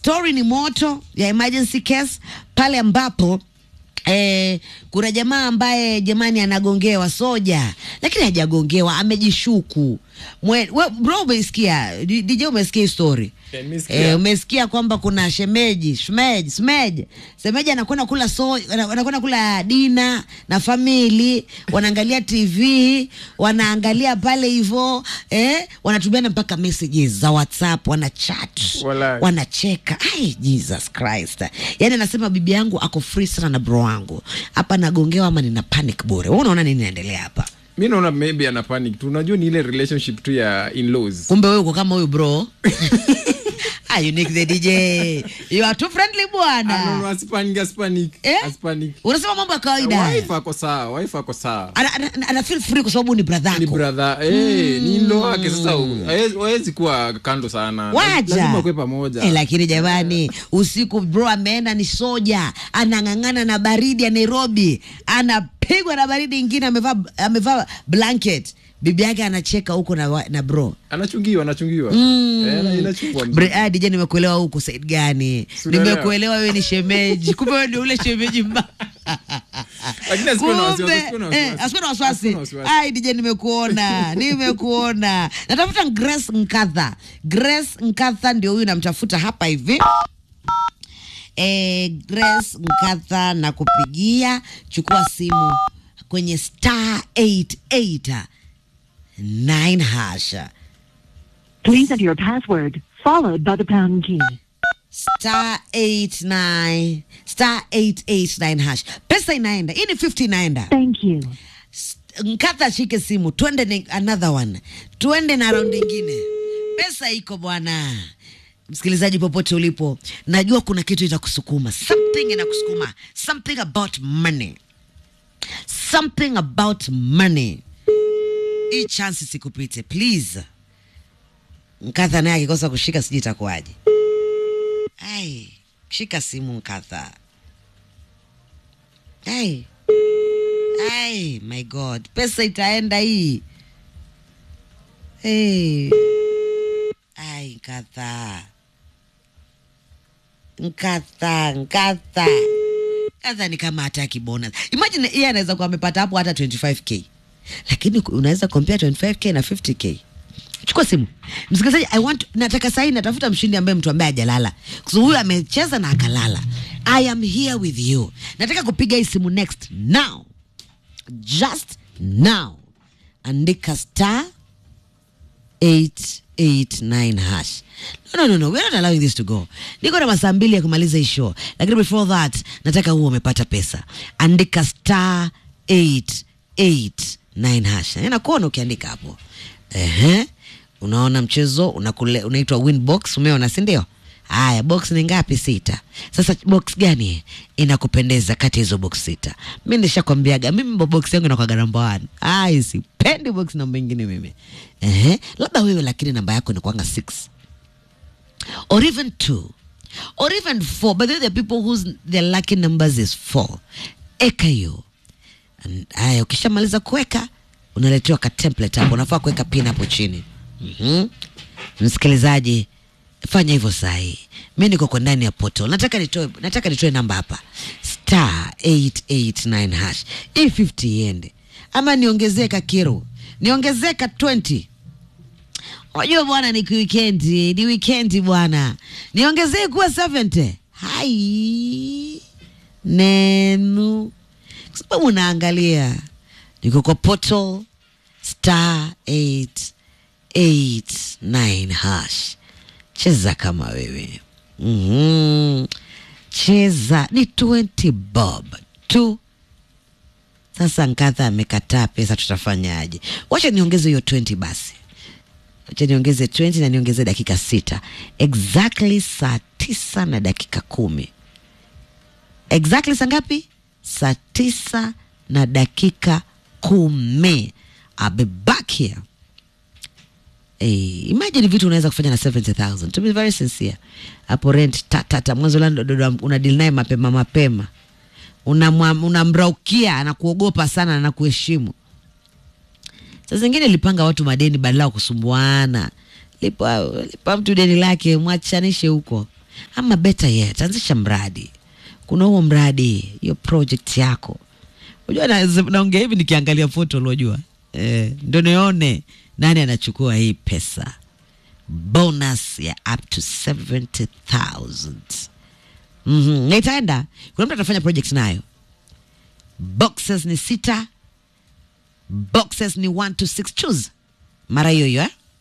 story ni moto ya emergency case pale ambapo Eh, kuna jamaa ambaye jamani anagongewa soja lakini hajagongewa amejishuku Mwe, we, bro umesikia D- DJ umesikia hii story Eh, nimesikia. eh, umesikia kwamba kuna shemeji shemeji shemeji shemeji anakwenda kula so ana- anakwenda kula dina na famili wanaangalia tv wanaangalia pale hivo eh, wanatumiana mpaka messages za whatsapp wana chat Walai. wanacheka ai jesus christ yaani anasema bibi yangu ako free sana na bro wangu hapa nagongewa ama nina panic bure Wewe unaona nini naendelea hapa mi naona maybe ana panic tu unajua ni ile relationship tu ya in-laws kumbe wewe uko kama huyu bro ah, unique the dj you are too friendly Ah, no, no, bwana asipanic, asipanic, Eh? asipanic. unasema mambo ya kawaida wife ako sawa wife ako sawa ana, ana, ana feel free kwa sababu ni brother ni yako brother eh, ni ndo wake sasa hawezi- hawezi kuwa kando sana waja lazima kwe pamoja eh, lakini jamani usiku bro ameenda ni soja anang'ang'ana na baridi ya nairobi anapigwa na baridi ingine amevaa amevaa blanket bibi yake anacheka huko na, wa- na bro anachungiwa anachungiwa eh, na- inachungwa Bre- ah, DJ nimekuelewa huko said gani Siunaelewa. nimekuelewa wewe ni shemeji kumbe wewe ndio ule shemeji mbaya Lakini asikuwe na wasiwasi, Kumbe, asikuwe na eh, wasiwasi. asikuwe na wasiwasi Asikuwe na wasiwasi. ai dj nimekuona nimekuona natafuta grace nkadha grace nkadha ndio huyu namtafuta hapa hivi eh, grace nkadha na kupigia chukua simu kwenye star 88 9 hasha Please enter your password, followed by the pound key. star 89 star 889 hash pesa inaenda hii ni 50 inaenda Thank you. nkata shike simu twende ni another one twende na round ingine pesa iko bwana msikilizaji popote ulipo najua kuna kitu itakusukuma something inakusukuma something about money something about money hii chance sikupite please nkatha naye akikosa kushika sijui itakuwaje ai shika simu nkatha ai ai my god pesa itaenda hii hey. ai nkatha nkatha nkatha nkatha ni kama hataki bonus imagine yeye anaweza kuwa amepata hapo hata 25k lakini ku- unaweza compare 25k na 50k chukua simu msikilizaji i want nataka sahii natafuta mshindi ambaye mtu ambaye ajalala kwa sababu huyu amecheza na akalala i am here with you nataka kupiga hii simu next now just now andika star 889 hash no, no, no, no. We're not allowing this to go niko na masaa mbili ya kumaliza hii show lakini before that nataka huo umepata pesa andika star 889 hash nakuona ukiandika hapo Ehe. unaona mchezo unakule, unaitwa winbox umeona si ndio haya box ni ngapi sita sasa box gani inakupendeza kati ya hizo box sita mi nishakwambiaga mimi mbo box yangu inakwaga namba one ai sipendi box namba ingine mimi Ehe. labda wewe lakini namba yako inakwanga six or even two or even four but then there are people whose their lucky numbers is four eka hiyo And- haya ukishamaliza kuweka unaletewa ka template hapo unafaa kuweka pin hapo chini mm-hmm. msikilizaji fanya hivyo sahi mi niko kwa ndani ya portal nataka nitoe nataka nitoe namba hapa star 889 hash hii 50 iende ama niongezee kakiro niongezee ka 20 unajua bwana ni wikendi ni wikendi bwana niongezee kuwa 70 hai nenu kwa sababu unaangalia niko kwa portal star 889 hash cheza kama wewe mm-hmm. cheza ni 20 bob tu sasa nkadha amekataa pesa tutafanyaje wacha niongeze hiyo 20 basi wacha niongeze 20 na niongeze dakika sita exactly saa tisa na dakika kumi exactly saa ngapi saa tisa na dakika kumi I'll be back here Hey, imagine vitu unaweza kufanya na 70000 to be very sincere hapo rent tatata mwanzo la una deal naye mapema mapema unamwa- unamraukia anakuogopa sana na anakuheshimu saa zingine lipanga watu madeni badala ya kusumbuana lipa, lipa mtu deni lake mwachanishe huko ama better yet anzisha mradi kuna huo mradi hiyo project yako unajua na- naongea hivi nikiangalia foto uliojua eh, ndo nione nani anachukua hii pesa bonus ya up to 70000 mm-hmm. na itaenda kuna mtu atafanya project nayo boxes ni sita boxes ni 1 to 6 choose mara hiyo hiyo eh?